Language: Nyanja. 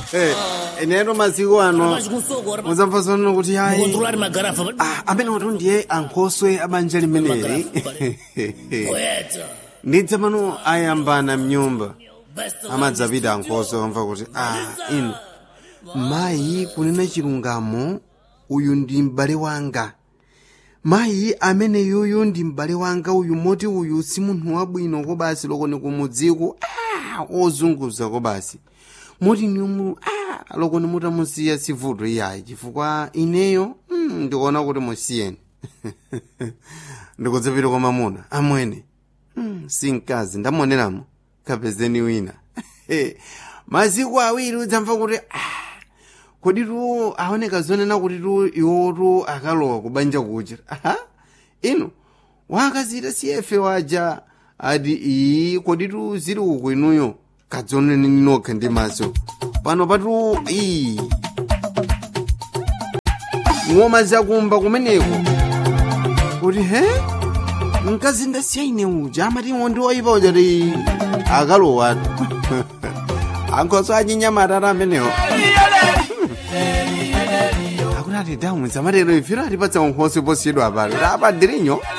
inero masiku ano Machikusoko muzamva zono kuti hayi controlar magarafa Ah, amene watu ndiye ankhoswe abanja limeneli poeta ndidza pano ayambana mnyumba best amadzapita ankhoswe amva kuti ah inu mayi kunena chilungamo uyu ndi m'bale wanga mayi amene yuyu ndi m'bale wanga uyu moti uyu si munthu wabwino kobasi lokoni kumudziko ah, ozunguza kobasi moti nimu ah, lokoni mutamusiya sivuto iyayi chifukwa ineyo mm, ndikuona kuti musiyeni ndikudzapita kwa mamuna amwene mm, si mkazi ndamuoneramo kapezeni wina masiku awiri udzamva kuti ah, kodi tu aoneka zonena kuti tu iwotu akalowa kubanja kucha aha inu wakazita siyefe waja ati iyi kodi tu ziri uku inuyo kadzoneni nokha ndi maso pano patu iyi ng'oma zakumba kumeneko kuti he mkazi ndasiya ine uja amati ndi woyipa uja ti akalowatu ankhoso achinyamata amenewo akuti ati damu zamatero ifiro atipatsa unkhoso posiyedwa pano apa dirinyo